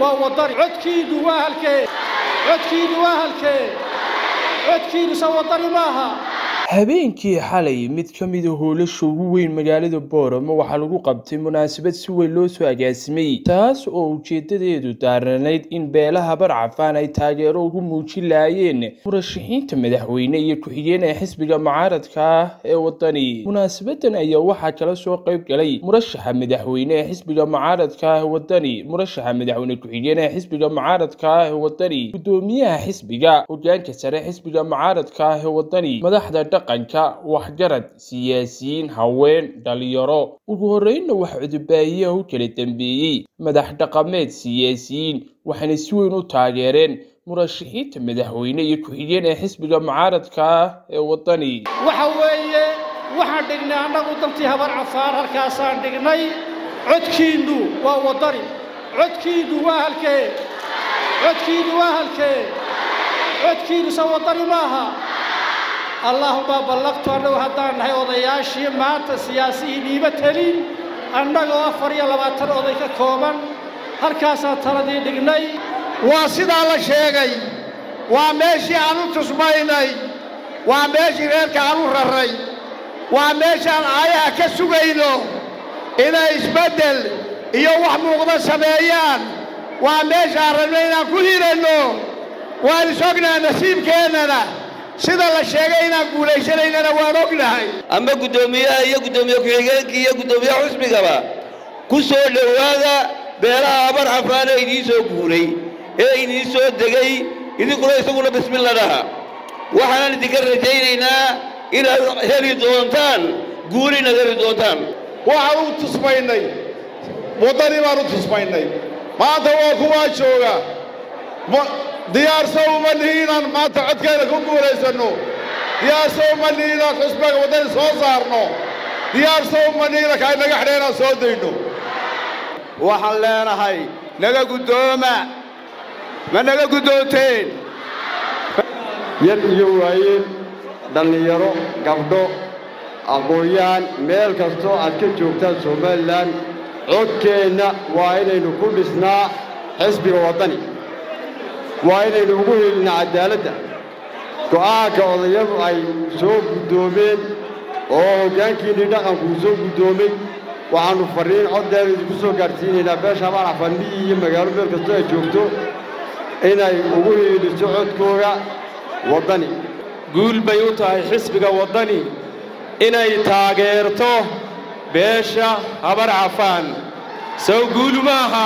waa wadani codkiinu waa halkee codkiinu waa halkee codkiinu se wadani maaha habeenkii xalay mid ka mid a hoolasha ugu weyn magaalada booramo waxaa lagu qabtay munaasabad si weyn loo soo agaasimay taas oo ujeedadeedu daaranayd in beelaha barcafaan ay taageero ugu muujin lahaayeen murashaxiinta madaxweyne iyo ku-xigeen ee xisbiga mucaaradka ah ee wadani munaasabadan ayaa waxaa kala soo qayb galay murashaxa madaxweyne ee xisbiga mucaaradka ah ee wadani murashaxa madaxweyne ku-xigeen ee xisbiga mucaaradka ah ee wadani gudoomiyaha xisbiga hogaanka sare xisbiga mucaaradka ah ee wadani madaxda dhaqanka waxgarad siyaasiyiin haween dhalinyaro ugu horreynna wax cudubaahiyaha u kala dambeeyey madax dhaqameed siyaasiyiin waxayna si weyn u taageereen murashaxiinta madaxweyne iyo ku-xigeen ee xisbiga mucaaradka ah ee wadani waxa weeye waxaan dhignay annagu dantii habar cafaan halkaasaan dhignay codkiinnu waa wadani codkiinnu waa halkee codkiinnu waa halkee codkiinnu se wadani maaha allaahuma ballaqtu annagu haddaan nahay odayaashii maanta siyaasiyiin iima telin annagoo afar iyo labaatan oday ka kooban halkaasaan taladii dhignay waa sidaa la sheegay waa meeshii aan u tusmaynay waa meeshii reerka aan u raray waa meeshaan aayaha ka sugayno inay isbeddel iyo wax muuqda sameeyaan waa meeshaan rabno inaan ku hiranno waan is ognaha nasiibkeennana sida la sheegay inaan guulaysanaynana waan ognahay ama guddoomiyaha iyo guddoomiye ku-xigeenkii iyo guddoomiyaha xusbigaba ku soo dhowaada beelaha abar xafaan ee idiin soo guuray ee idiin soo degay idinkuna isaguna bismilla dhaha waxaanan idinka rajaynaynaa inaad heli doontaan guulina heli doontaan waxaan u tusmaynay waddani baan u tusmaynay maanta waa kuwaa jooga diyaarso uma nihi inaan maanta codkeena ku guulaysanno diyaarso uma nihi inaan xusbiga waddani soo saarno diyaarso uma nihi inanka inaga xidha inaan soo dayno waxaan leenahay naga guddooma ma naga guddoonteen yar iyo waayeen dhallinyaro gabdho aqoon-yahan meel kastoo aad ka joogtaan somalilan codkeenna waa inaynu ku dhisnaa xisbiga waddani waa inaynu ugu helinaa caddaaladda go'aanka odayadu ay soo guddoomeen oo hoggaankiinnii dhaqankuu soo guddoomay waxaannu farriin coddeena idinku soo gaadhsiinaynaa beesha habaar cafandhiyi iyo magaalo meel kastoo ay joogto inay ugu heeliso codkooga waddani guul bay u tahay xisbiga waddani inay taageerto beesha habar cafaan sow guulu ma aha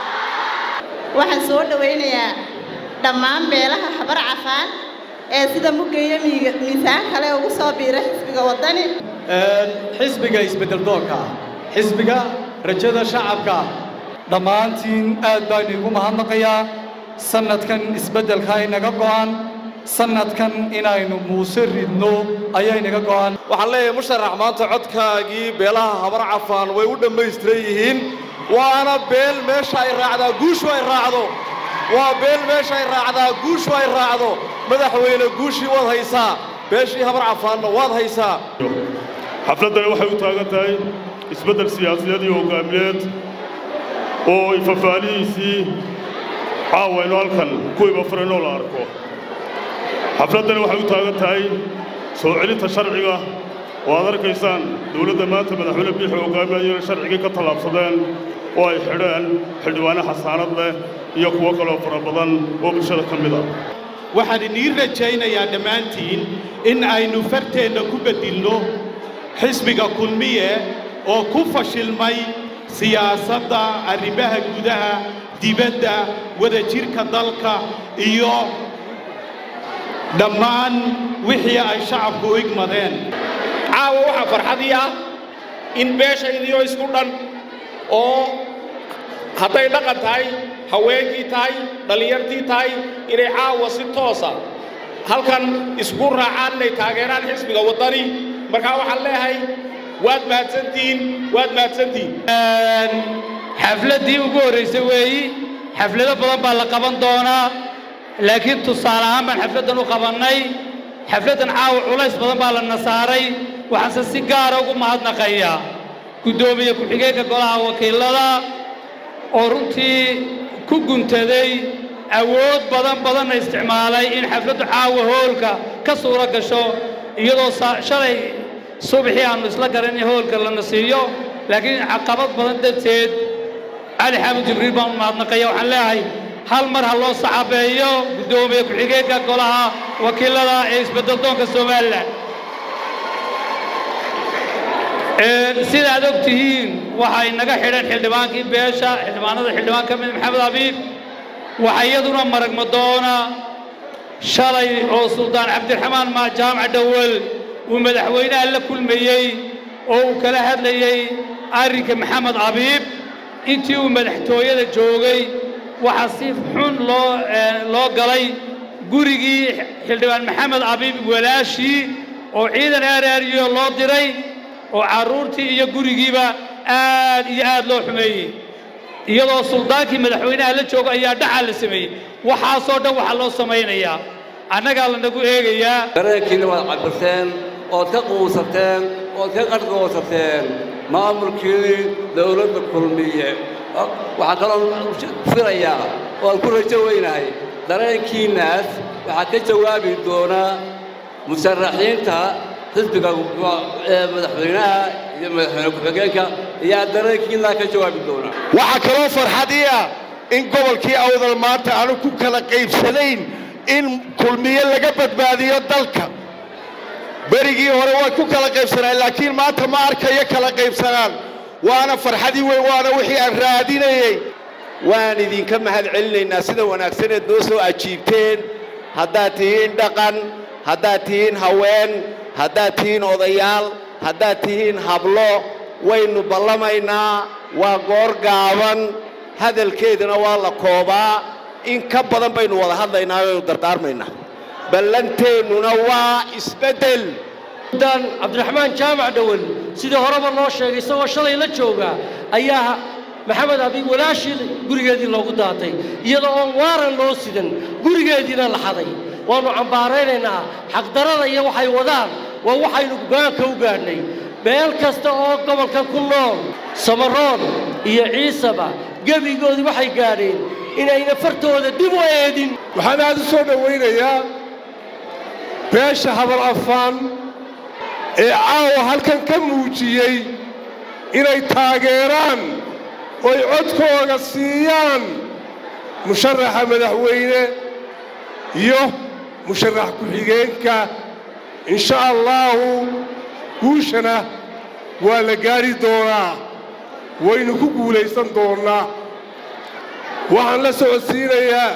waxaan soo dhowaynayaa dhammaan beelaha habar cafaan ee sida muggeeyo miisaan kale ugu soo biira xisbiga waddani xisbiga isbeddeldoonka xisbiga rajada shacabka dhammaantiin aad baan iigu mahadnaqayaa sannadkan isbeddelka inaga go'an sannadkan inaynu muuse ridno ayaa inaga go'an waxaan leeyahay musharax maanta codkaagii beelaha habar cafaan way u dhammaystiran yihiin waana beel meesha ay raacdaa guushu ay raacdo waa beel meesha ay raacdaa guushu ay raacdo madaxweyne guushii waad haysaa beeshii habar cafaanna waad haysaa xafladdani waxay u taagan tahay isbeddel siyaasadeed iyo hoggaamineed oo ay fafaalihiisii caawaynu halkan kuwiiba furaynoo la arko xafladdani waxay u taagan tahay soo celinta sharciga oo aad arkaysaan dawladda maanta madaxweyne biixi hogaaminayana sharcigii ka tallaabsadeen oo ay xidheen xildhibaane xasaanad leh iyo kuwo kaloo fara badan oo bulshada ka mid ah waxaan inii rajaynayaa dhammaantiin in aynu farteenna ku beddilno xisbiga kulmiye oo ku fashilmay siyaasadda arrimaha gudaha dibadda wadajirka dalka iyo dhammaan wixii ay shacabku u igmadeen caawa waxaa farxadii ah in beeshaydiioo isku dhan oo hadday dhaqan tahay haweenkii tahay dhallinyartii tahay inay caawa si toosa halkan isku raacaan inay taageeraan xisbiga waddani markaa waxaan leeyahay waad mahadsantihiin waad mahadsantihiin xafladdii ugu horraysay weeyi xaflado badan baa la qaban doonaa laakiin tusaale ahaan baan xafladdan u qabannay xafladdan caawa culays badan baa la nasaaray waxaanse si gaara ugu mahadnaqayaa guddoomiye ku-xigeenka golaha wakiilada oo runtii ku guntaday awood badan badanna isticmaalay in xafladdu caawa hoolka ka suuro gasho iyadoo shalay subaxii aannu isla garan in hoolka lana siiyo laakiin caqabad badan darteed cali xaamud jibriil baan u mahadnaqaya waxaan leeyahay hal mar ha loo saxabeeyo guddoomiye ku-xigeenka golaha wakiilada ee isbeddeldoonka somalilan sida aad og tihiin waxay naga xidhan xildhibaankii beesha xildhibaanada xildhibaan ka mid maxamed abiib waxaa iyaduna maragma doona shalay oo suldaan cabdiraxmaan maa jaamac dhowel uu madaxweynaha la kulmayey oo uu kala hadlayey arrinka maxamed abiib intii uu madaxtooyada joogay waxaa si xun loo loo galay gurigii xildhibaan maxamed abiib walaashii oo ciidan aaraariyo loo diray oo carruurtii iyo gurigiiba aad iyo aad loo xumeeyey iyadoo suldaankii madaxweynaha la jooga ayaa dhacaa la sameeyey waxaasoo dhan waxaa loo samaynayaa annagaa lanagu eegayaa dareenkiina waad cabirteen ood ka quusateen ood ka qarqoosateen maamulkii dawladda kulmiye waxaa kaloo filayaa oo aan ku rajo weynahay dareenkiinnaas waxaa ka jawaabi doonaa musharaxiinta xisbiga madaxweynaha iyo madaxweyne ku-xigeenka ayaa dareenkiinaa ka jawaabi doonaa waxaa kaloo farxadii ah in gobolkii awdal maanta aanu ku kala qaybsanayn in kulmiye laga badbaadiyo dalka berigii hore way ku kala qaybsanaan laakiin maanta ma arkayo kala qaybsanaan waana farxadii weyn waana wixii aan raadinayey waan idinka mahad celinaynaa sida wanaagsaneed noo soo ajiibteen haddaad tihiin dhaqan haddaad tihiin haween haddaad tihiin odayaal haddaad tihiin hablo waynu ballamaynaa waa goor gaaban hadalkeeduna waa la koobaa in ka badan baynu wada hadlaynaa waynu dardaarmaynaa ballanteennuna waa isbeddel dan cabdiraxmaan jaamac dhowel sidii horeba loo sheegay isagoo shalay la jooga ayaa maxamed abiib walaashii gurigeedii loogu daatay iyadoo oon waaran loo sidan gurigeediina la xaday waannu cambaaraynaynaa xaqdarada iyo waxay wadaan waa waxaynu go'aanka u gaadhnay meel kasta oo gobolkan ku nool samaroon iyo ciisaba gebigoodii waxay gaadheen inayna fartooda dib u eedin waxaan aad u soo dhowaynayaa beesha habal afaan ee caawa halkan ka muujiyey inay taageeraan oy codkooga siiyaan musharaxa madaxweyne iyo musharax ku-xigeenka insha allaahu guushana waa la gaadhi doonaa waynu ku guulaysan doonnaa waxaan la socodsiinayaa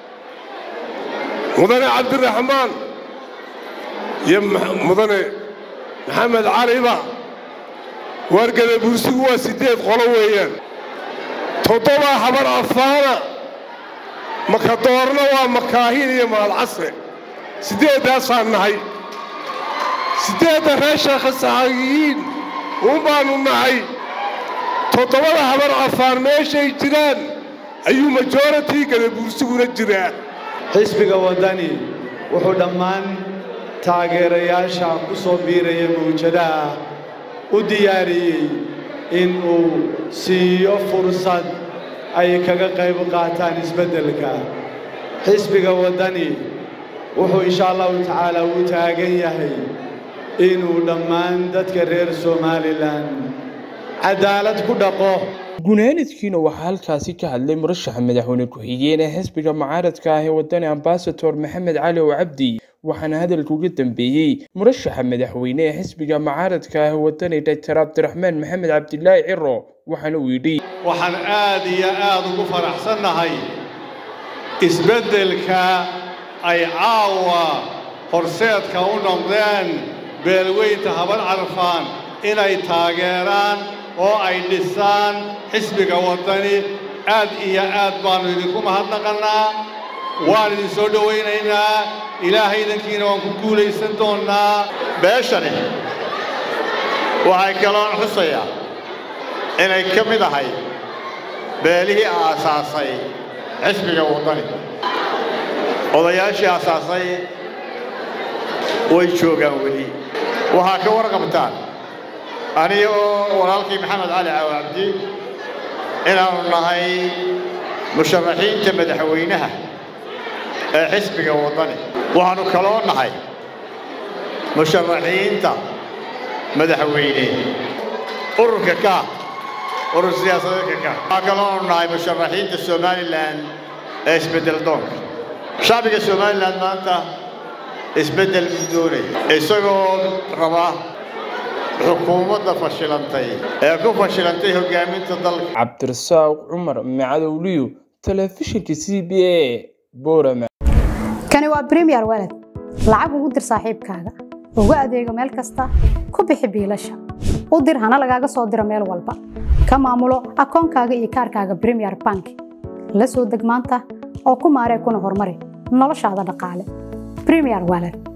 mudane cabdiraxmaan iyo mudane maxamed caliba waargada buursigu waa siddeed qolo weeyaan toddobaa habar afaana makadoorna waa makaahiin iyo maalcasre siddeeddaasaan nahay siddeedda reer sheekha saxaagiyiin uun baannu nahay toddobada habar afaan meeshay jiraan ayuu majoritii gadabuursiguna jiraa xisbiga waddani wuxuu dhammaan taageerayaasha ku soo biiraya mawjadaha u diyaariyey in uu siiyo fursad ay kaga qayb qaataan isbeddelka xisbiga waddani wuxuu insha allahu tacaala u taagan yahay inuu dhammaan dadka reer somalilan cadaalad ku dhaqo gunaanadkiina waxaa halkaasi ka hadlay murashaxa madaxweyne ku-xigeen ee xisbiga mucaaradka ah ee wadani ambasador maxamed cali oo cabdi waxaana hadalka uga dambeeyey murashaxa madaxweyne ee xisbiga mucaaradka ah ee wadani doctor cabdiraxmaan maxamed cabdilaahi ciro waxaana uu yidhi waxaan aad iyo aad ugu faraxsannahay isbeddelka ay caawa horseedka u noqdeen beelweynta habar carfaan inay taageeraan oo ay dhisaan xisbiga waddani aad iyo aad baannu idinku mahadnaqannaa waan idin soo dhowaynaynaa ilaahay idankiina waan ku guulaysan doonnaa beeshani waxay kaloon xusayaa inay ka mid ahay beelihii aasaasay xisbiga waddani odayaashii aasaasay way joogaan weli waxaa ka warqabtaan aniga oo walaalkii maxamed cali caawa cabdi inaannu nahay musharaxiinta madaxweynaha ee xisbiga waddani waxaannu kaloo nahay musharaxiinta madaxweyne ururka ka urur siyaasadeedka ka waxaa kaloonu nahay musharaxiinta somalilan ee isbeddel doonka shacbiga somalilan maanta isbeddel buu doonaya isagoo raba xukuumadda fashilantay ee ku fashilantay hoggaaminta dalka cabdirasaaq cumar macadowliyo telefishinka c b a boorama kani waa premier walad lacag ugu dir saaxiibkaaga ugu adeego meel kasta ku bixi biilasha u dir hana lagaaga soo diro meel walba ka maamulo akoonkaaga iyo kaarkaaga premier bank la soo deg maanta oo ku maaree kuna horumari noloshaada dhaqaale premier walad